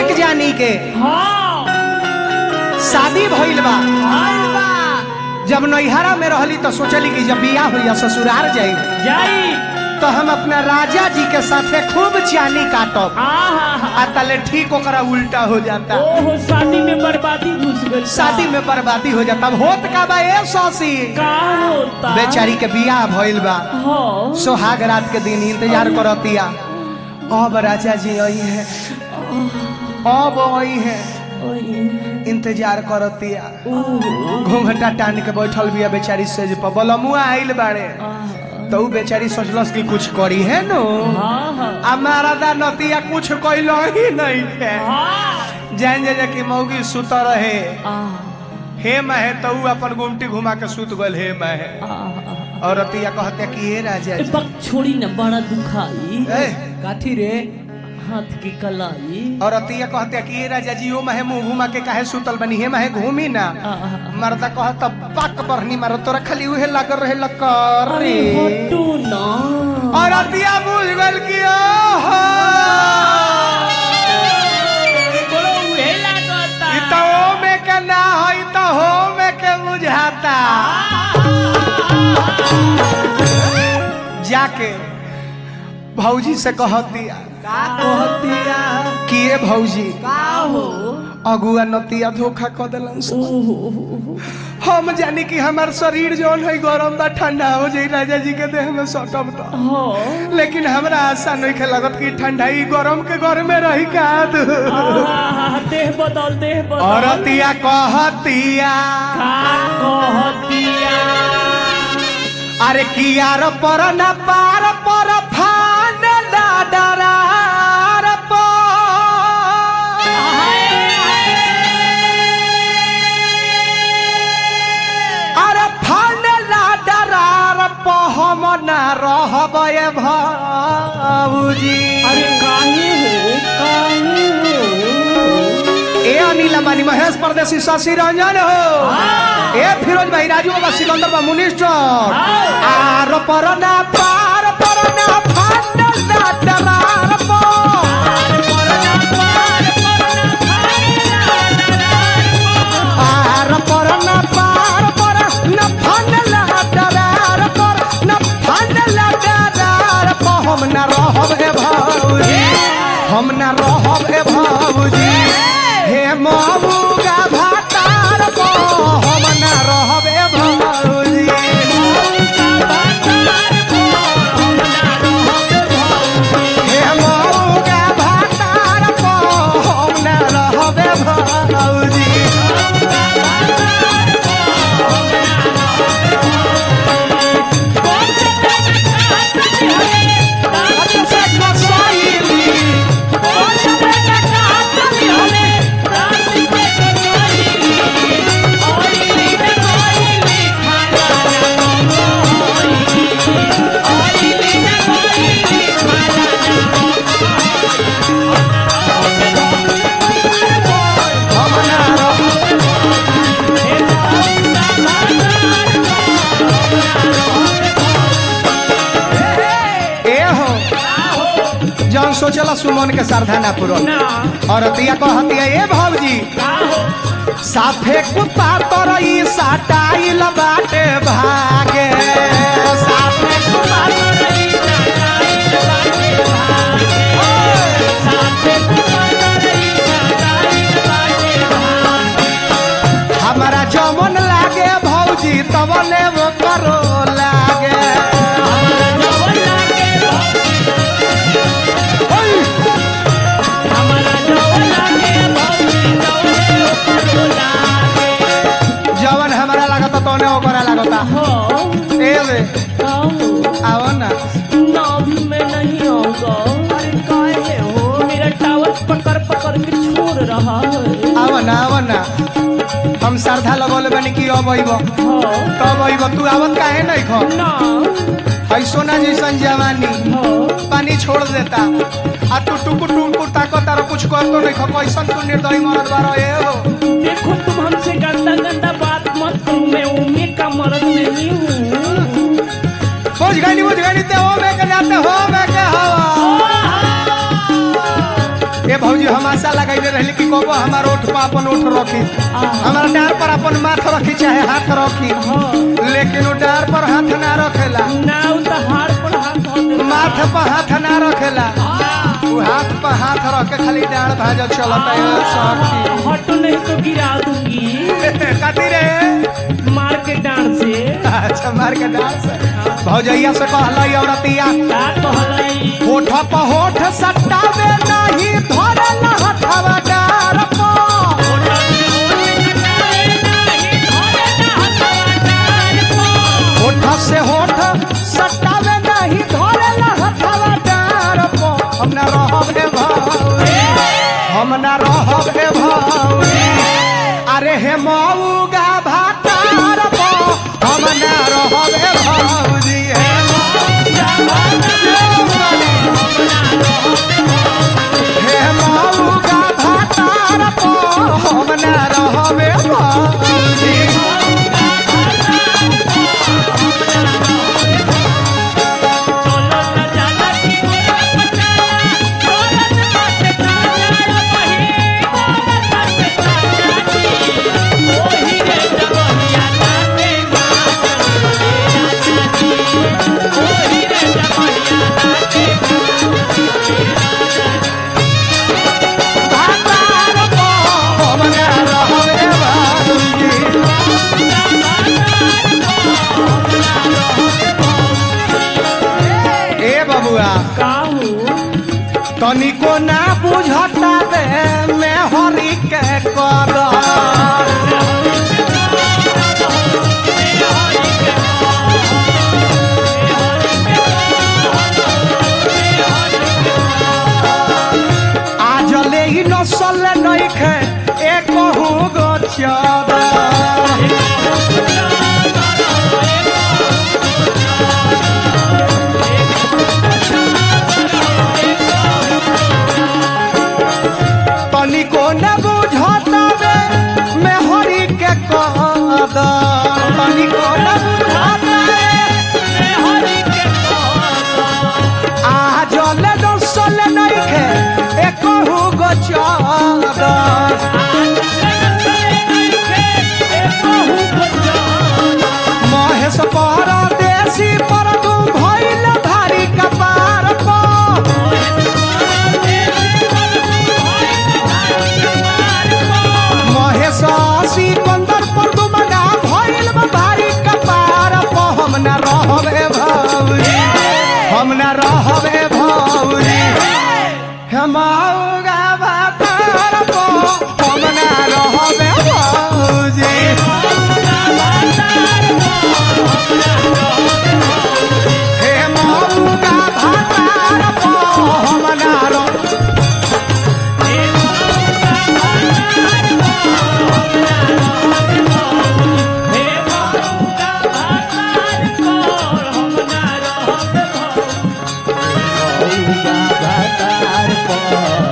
एक जानी के हाँ शादी भइल बा आइल बा जब नैहरा में रहली तो सोचली कि जब बियाह हुई ससुराल जाई जाई तो हम अपना राजा जी के साथे खूब चानी काटब आहा आ तले ठीक ओकरा उल्टा हो जाता ओहो शादी में बर्बादी घुस गई शादी में बर्बादी हो जाता अब होत का बा ए सौसी का होता बेचारी के बियाह भइल बा हाँ सोहाग रात के दिन इंतजार करतिया अब राजा जी आई है अब आई है इंतजार करतिया ओहो घूंघटा टान के बैठल बिया बेचारी सेज पर बलमुआ आइल बाड़े तो उ बेचारी सोचलस कि कुछ करी है नो हाँ हाँ हमारा दा नतिया कुछ कइलो ही नहीं है हाँ जान जा कि मौगी सुत रहे आहा, हे महे तो उ अपन गुमटी घुमा के सुत गल हे महे आहा। और रतिया कहते कि हे राजा ए, जी बक छोड़ी न बड़ा दुखाई ए, काथी रे हाथ की कलाई और रतिया कहते कि हे राजा जी ओ महे मुंह घुमा के काहे सुतल बनी हे महे घूमी ना आहा। मर्दा कहत पाक बरनी मार तोरा खाली उहे लागल रहे लकर अरे हटू ना और रतिया बुझ गल कि ओहो बोलो उहे लागता ई तो ओ में के ना हो ई तो हो में के बुझाता जाके भौजी से कहत दिया का कहतिया कि ए भौजी का हो अगुआ नतिया धोखा क देलन से। ओहो ओहो, हम जानी कि हमार शरीर जौन है गरम बा ठंडा हो जाई राजा जी के देह में सटब तो हाँ लेकिन हमरा आशा नहीं खे लगत कि ठंडाई गरम के घर में रही का दू आहा, देह बदल देह बदल औरतिया कहतिया का कहतिया अरे कियार पर न पार पर फान ना डरार पर अरे फान ना डरार पर हम ना रहब ए भाऊजी अरे काहे हो काहे हो ए अनिल अंबानी महेश परदेसी शशि रंजन हो ए फिरोज भाई राजू बाबा सिकंदर बा मिनिस्टर आर पर ना पार पर ना फान ना डरार पार पर ना पार पर ना फान ना डरार पर ना फान ना डरार पर हम ना रहब ए भौजी हम ना रहब ए भौजी हे ममुगा भातार पर हम ना रहब ए भौजी हे ममुगा भातार पर हम ना रहब ए भौजी हम ना रहब ए हो जौन सोचला सुमन के श्रद्धा ना पूरो ना और अतिया कहतिया ए भौजी का हो साफे कुत्ता तरई साटाइल बाटे भागे साफे कुत्ता तरई साटाइल बाटे भागे साफे कुत्ता तरई साटाइल बाटे भागे हमरा जमन लागे भौजी तबने वो करो लागे हमरा जमन लागे ओय जवन हमरा लागता तोने ओकरा लागता ए रे आओ ना पकड़ पकड़ के छोड़ रहा है आओ ना आओ ना हम श्रद्धा लगौले बनी कि अब अइब हाँ, तब अइब तू आवत काहे नहीं खो ना है सोना जैसन जवानी हाँ, पानी छोड़ देता आ तू टुकुर टुकुर ताको तारा कुछ कर तो नहीं खो कैसन तू निर्दयी मरद बारो ए हो देखो तुम हमसे गंदा गंदा बात मत करो मैं उम्मीद का मर्द नहीं हूँ बुझ गई बुझ गई ते हो मैं के जाते हो मैं के हवा ए भौजी हम आशा लगाइले रहली कि कबो हमार ओठ पर अपन ओठ रखी हमारा डार पर अपन माथ रखी चाहे हाथ रखी हाँ लेकिन वो डार पर हाथ ना रखेला ना उ त हार पर हाथ धो दे माथ पर हाथ ना रखेला वो हाथ पर हाथ रख के खाली डार भाजा चलता है सखी हटो नहीं तो गिरा दूंगी कथी रे मार के डांड से अच्छा मार के डार से भौजैया से कहलाई औरतिया का कहलई होठ पर होठ सटावे नहीं धरल हथवा डार पर होठ से होठ सटावे नहीं धरल हथवा डार पर हम ना रहब हे भौरी हम ना रहब हे भौरी अरे हे मऊगा भातार पर हम ना रहब हे भौजी हे मऊगा भातार हे मऊगा भातार पर हम ना रहब हे भौजी भातार पर हम ना रहब हे भौजी ए बबुआ तनिको ना बुझता दे मैं हरि के कर आज ले ही नसल नहीं खे एक गो चादर तनिको न बुझता दे मैं हरि के कद तनिको न बुझता दे आ जल दसल नहीं खे एक गो चादर महेश परदेसी पर तू भइल भारी कपार पर महेश सिकंदर पर तू मना भइल बा भारी कपार पर हम ना रहबे भौरी हम ना रहबे भौरी हमारा भातार पर हम ना रहबे भौजी हे मौका भातार पर हम ना रह भातार पर